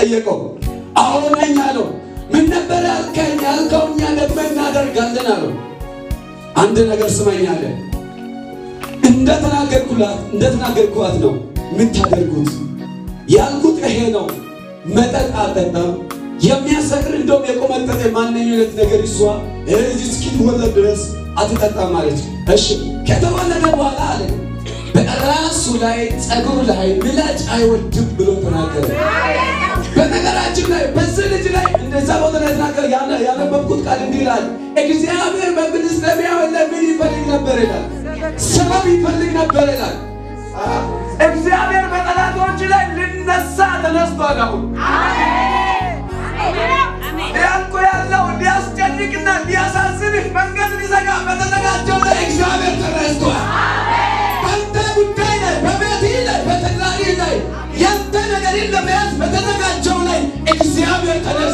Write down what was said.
ጠየቀው። አዎ ነኝ አለው። ምን ነበር ያልከኝ? ያልከው እኛ ደግሞ እናደርጋለን አለው። አንድ ነገር ስመኝ አለ። እንደተናገርኩላት እንደተናገርኩላት ነው የምታደርጉት። ያልኩት ይሄ ነው። መጠጥ አልጠጣም። የሚያሰክር እንደውም የቆመጠጠ ማንኛውም ነገር እሷ እዚህ እስኪወለድ ድረስ አትጠጣም አለች። እሺ ከተወለደ በኋላ አለ በራሱ ላይ ጸጉር ላይ ምላጭ አይወድም ብሎ ተናገረ። በነገራችን ላይ በዚህ ልጅ ላይ እንደዛ ቦታ ላይ ተናገረ። ያነበብኩት ቃል እንዲህ ይላል፣ እግዚአብሔር በፍልስጥኤማውያን ላይ ምን ይፈልግ ነበር ይላል? ሰበብ ይፈልግ ነበር ይላል። እግዚአብሔር በጠላቶች ላይ ልነሳ ተነስቷል። አሁን ያልኩ ያለው ሊያስጨንቅና ሊያሳዝንህ መንገድ ሊዘጋ በተዘጋጀው ላይ እግዚአብሔር ተነስቷል። በአንተ ጉዳይ ላይ በቤትህ ላይ በትዳርህ ላይ ያንተ ነገርን ለመያዝ በተዘጋጀው ላይ እግዚአብሔር ተነስቷል።